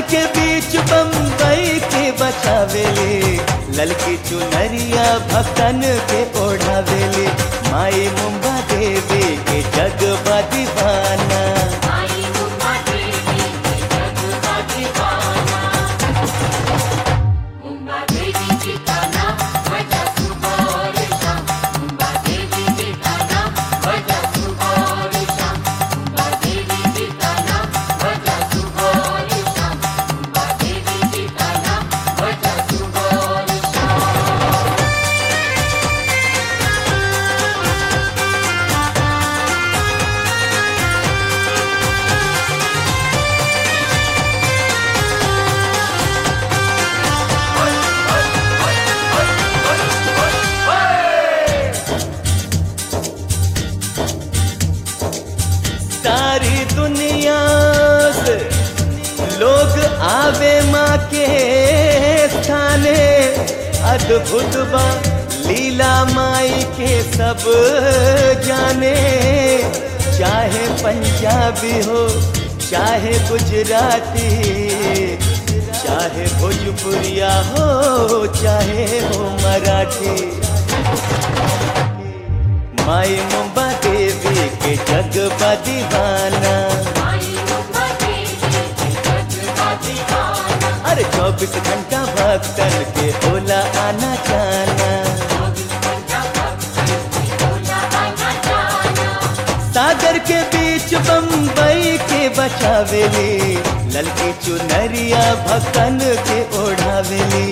के बीच बम्बई के बचावेले ललकी चुनरिया भक्तन के ओढ़ावेले माई मुंबा देवी के जग दीवाना आई मुंबा देवी जग का दीवाना मुंबा देवी जी का नाम बजा सुबह और शाम मुंबा देवी जी का नाम बजा सुबह और शाम मुंबा देवी जी का नाम बजा सुबह और शाम मुंबा देवी जी का नाम बजा सुबह और शाम सारी दुनिया से लोग आवे माँ के स्थाने अद्भुत बा लीला माई के सब जाने चाहे पंजाबी हो चाहे गुजराती चाहे भोजपुरिया हो चाहे हो मराठी माई मुंबा देवी के जग दीवाना आई मुंबा देवी जग का दीवाना अरे चौबीस घंटा भक्तन के होला आना जाना सागर के बीच बम्बई के बचावेली ललकी चुनरिया भक्तन के ओढ़ावेली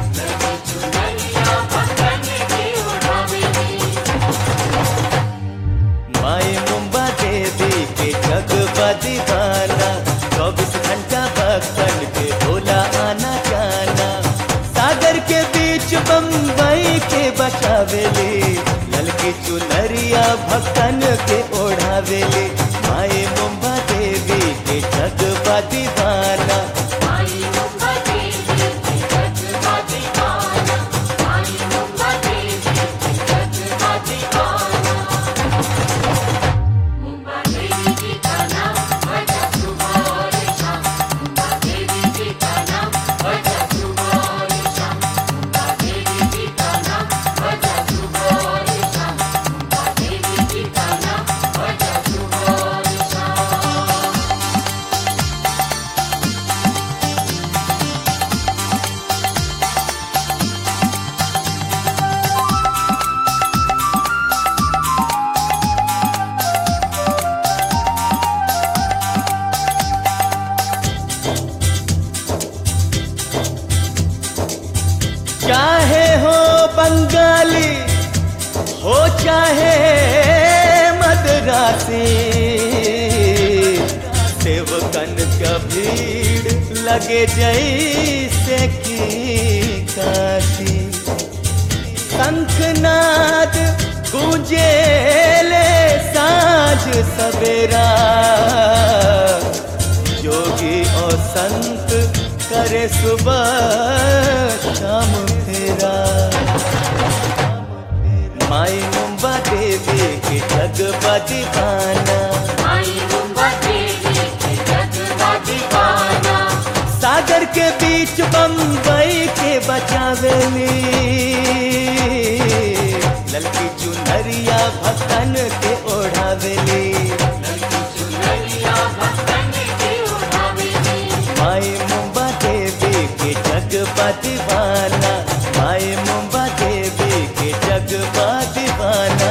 माई मुंबा देवी के जग दीवाना चौबीस घंटा भक्तन के होला आना जाना सागर के बीच बम्बई के बचावेले ललकी चुनरिया भक्तन के ओढ़ावेले माई मुंबा देवी के जग दीवाना चाहे हो बंगाली हो चाहे मदरासी सेवकन का भीड़ लगे जैसे की काशी शंखनाद गूंजेले साँझ सवेरा जोगी और संत करे सुबह शाम फेरा माई मुंबा देवी के जग दीवाना सागर के बीच बम्बई के बचावेली ललकी चुनरिया भक्तन के ओढ़ावेली माई मुंबा देवी के जग दीवाना माई मुंबा देवी के जग दीवाना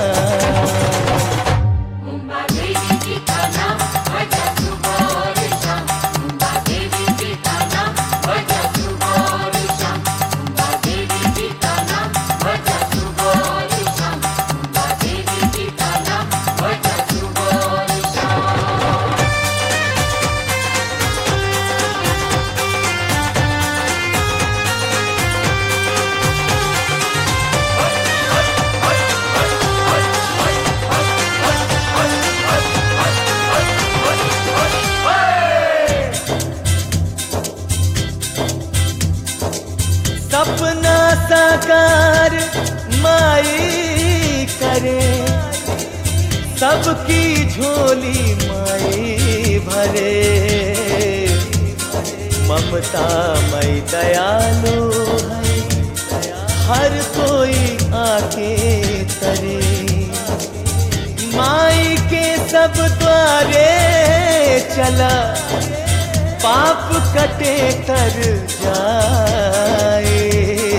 सपना साकार माई करे सबकी झोली माई भरे ममता मई दयालु है हर कोई आके तरे माई के सब द्वारे चला पाप कटे कर जाए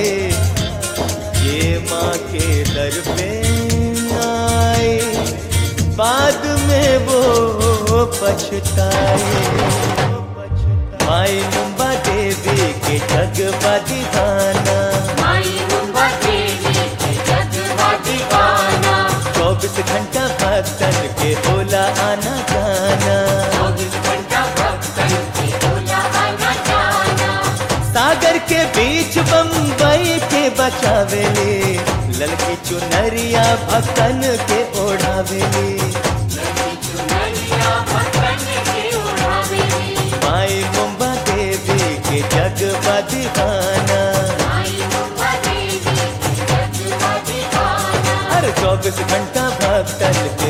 ये माँ के दर पे आए बाद में वो पछताए माई मुंबा देवी के जगवा दीवाना माई मुंबा देवी के जगवा दीवाना चौबीस घंटा भक्तन के बोला आना जाना चौबीस घंटा भक्तन के बोला आना जाना सागर के बीच बम्बई के बचावेले ललकी चुनरिया भक्तन के ओढ़ावेले लड़की चुनरिया भक्तन के उड़ावेली माई मुंबा देवी के जगवा दीवाना माई मुंबा देवी के जगवा दीवाना हर चौबीस घंटा भक्तन